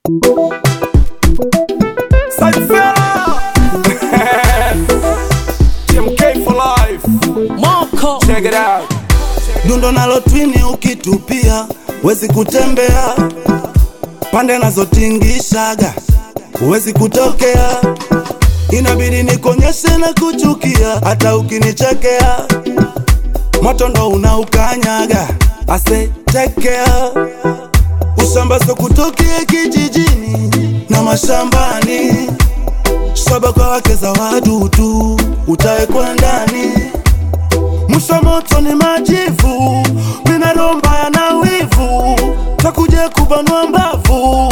TMK for life. Moko Check it out. dundo nalo twini ukitupia wezi kutembea pande nazotingishaga huwezi kutokea inabidi nikonyeshe na kuchukia hata ukinichekea moto ndo unaukanyaga ase tekea usambazo kutokea kijijini na mashambani shaba kwa wake za wadudu utawekwa ndani mwisho moto ni majivu, mina roho mbaya na wivu, takuje kubanwa mbavu.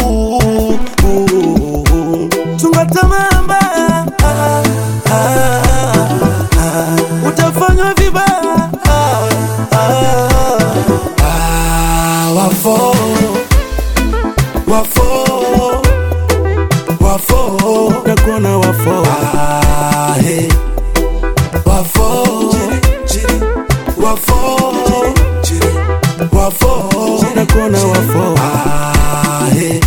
Chunga tamaa mbaya, ah, ah, ah, utafanywa vibaya. ah, ah, ah, Wafo, wafo, wafo, nakuona wafo, ah, hey wafo wafo wafo nakuona wafo Ah, hey.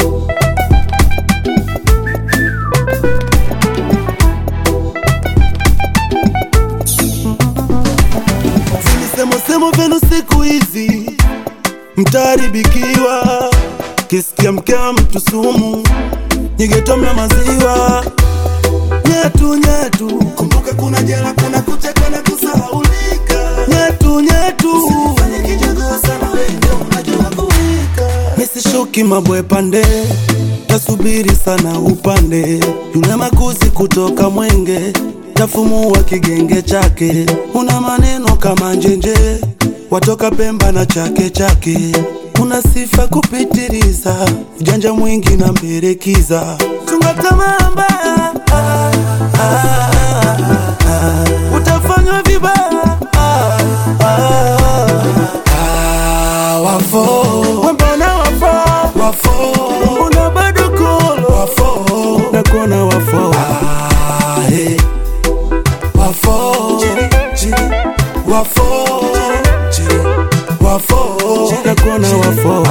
Visemosemo vyenu siku hizi mtaharibikiwa, kisikia mkewa mtu sumu, nyigetomna maziwa nyetu nyetu, kumbuka kuna jela, kuna kucheka na kusahaulika. Nyetu nyetu, usifanye kijogo sana, wewe ndio unajua kuwika. Misishuki mabwe pande, tasubiri sana upande. Yule makuzi kutoka Mwenge, tafumua kigenge chake. Una maneno kama njenje, watoka Pemba na chake chake. Una sifa kupitiliza, ujanja mwingi na mberekiza. Chunga tamaa mbaya, ah, ah, ah, ah. utafanywa vibaya. ah, ah, ah. Wafo, mbona wafo, wafo, mbona bado kolo, wafo, nakuona wafo, ah, hey. wafo, wafo, wafo, nakuona wafo,